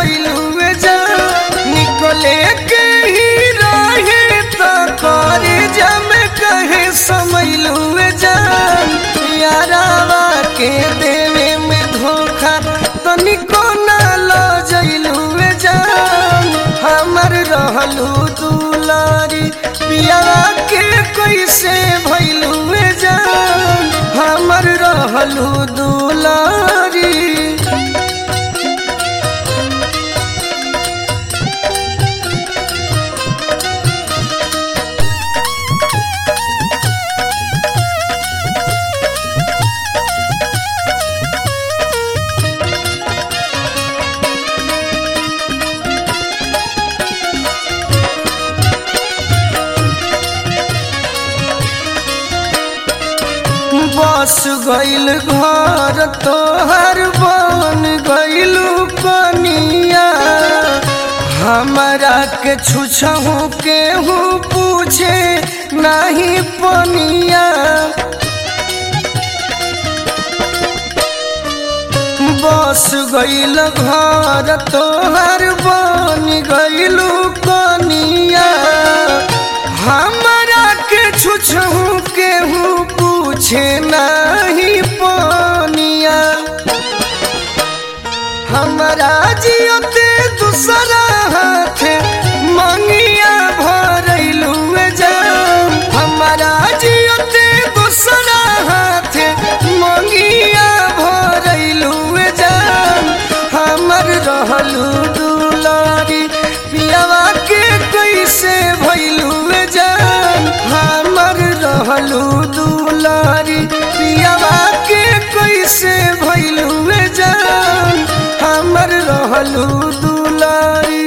गइलुए जा निकले के ही रहे त करे जम कहे समैलुए जा यारावा के देवे में धोखा तनिको ना लो जइलुए जा हमर रहलू दुलारी पियावा के कैसे भइलुए जा हमर रहलू दुलारी बस गइल घर तोहर बन गइलू कनिया हमरा के छुछहू केहू पूछे नहीं पनिया बस गइल घर तोहर बन गइलू कनिया हमरा के छुछहू केहू पूछे नहीं पनिया हमरा जियते दूसरा हाथे मंगिया भरैलुए जाम हमरा जियते दूसरा हाथे मंगिया भरैलुए जाम हमर रहलू दुलारी पियावा के कैसे भइलुए जाम हमर रहलू दुलारी पियावा के कैसे भइलुए जाम हमर रहलू दुलारी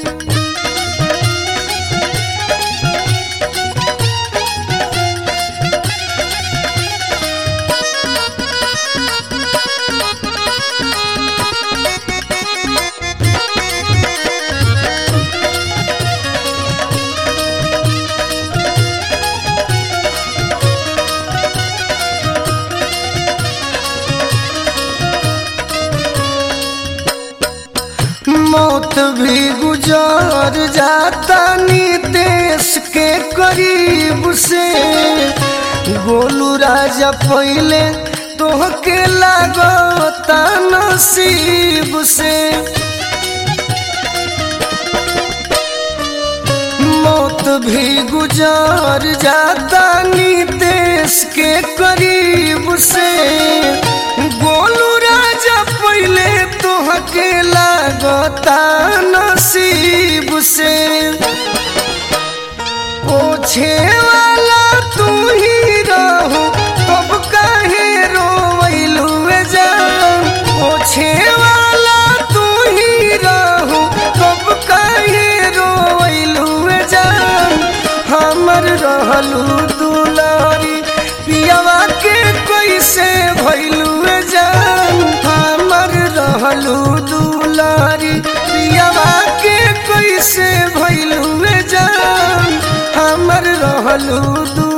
मौत भी गुजर जाता नीतेश के करीब से गोलू राजा पहले तोहके लागता नसीब से मौत भी गुजर जाता नीतेश के करीब से गोलू राजा पहले तोहके लागता नसीब से पोछे वाला तू ही रहो तब काहे रोवैलुए जान पोछे वाला तू ही रहो तब काहे रोवैलुए जान हमर रहलू दुलारी पियावा के कैसे भइलुए जान हमर रहलू दुलारी पियावा के कैसे भइलुए जान हमर रहलू दू